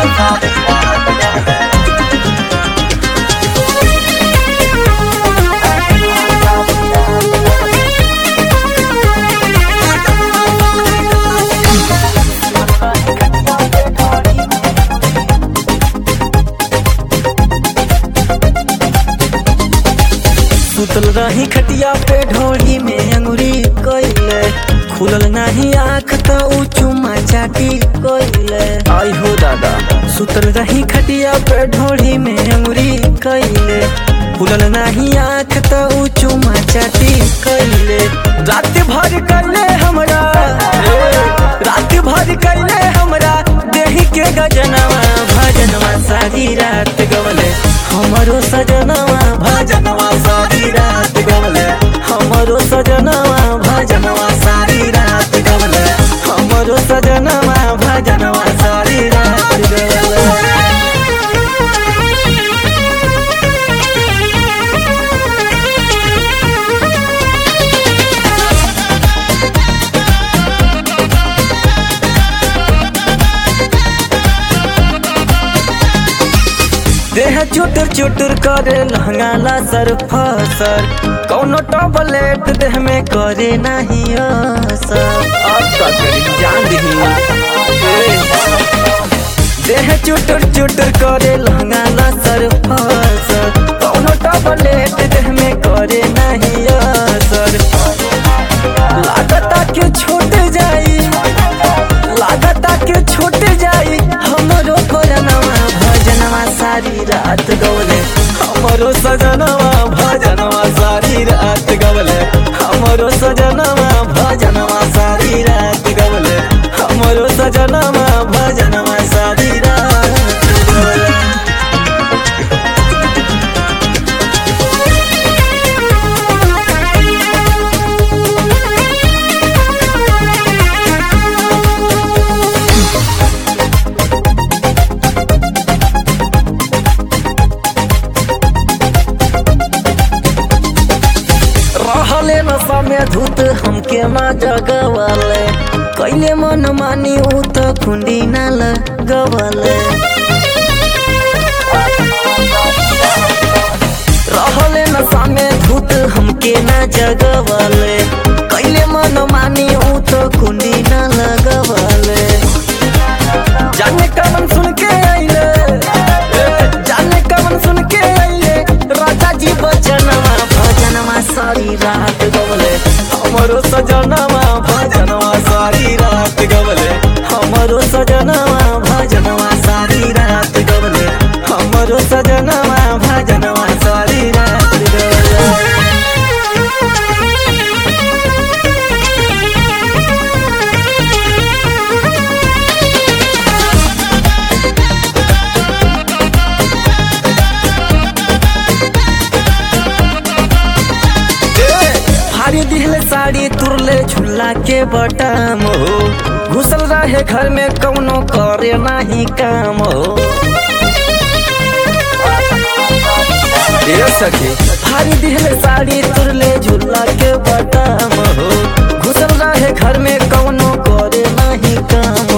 सुतल रही खटिया पे ढोली में अंगुरी कोइले खुलल नाही आँख त ऊ चुमा चाटी कोइले आई हो दादा सुतल रही खटिया पे ढोली में अंगुरी कोइले खुलल नाही आँख त ऊ चुमा चाटी कोइले रात भर कैले हमरा ए, रात भर कैले हमरा देही के गजनवा भजनवा सारी रात गवले हमरो सजनवा भजनवा सारी रात गवले हमरो सजनवा भजनवा सारी रात गवले हमरो सजनवा भजनवा सारी रात गवले देह चुटुर चुटुर करे लहंगाला सर फसर कौनो टॉबलेट देह में करे नहीं असर अब का करी जान दही देह चुटुर चुटुर करे लहंगाला सर फसर कौनो टॉबलेट देह में करे नहीं असर लागता के छूट जाई लागता के छूट जाई हमरो भजनवा भजनवा सारी रात गवले हमरो सजनवा भजनवा सारी रात गवले हमरो सजनवा भजनवा सारी रात गवले हमरो सजनवा भजनवा सारी रात गवले रहले नशा में धूत हमके माँ जगवाले कैले मन मानी ऊ तो खुंडी ना लगवाले रहले नशा में धूत हमके ना जगवाले कैले मन मानी ऊ तो खुंडी ना लगवाले जाने कमन सुन के आइले ए, जाने कमन सुन के आइले राजा जी बचनवा भजनवा सारी रात गवले हमरो सजनवा भजनवा सारी रात गवले हमरो सजनवा भजनवा सारी रात गवले हमरो सजनवा भजनवा सारी रात गवले भारी दिहले साड़ी तुरले झुल्ला के बटाम हो घुसल रहे घर में कौनो करे नाही काम हो ए सखी भारी दिहले साड़ी तुरले झुल्ला के बटाम हो घुसल रहे घर में कौनो करे नाही काम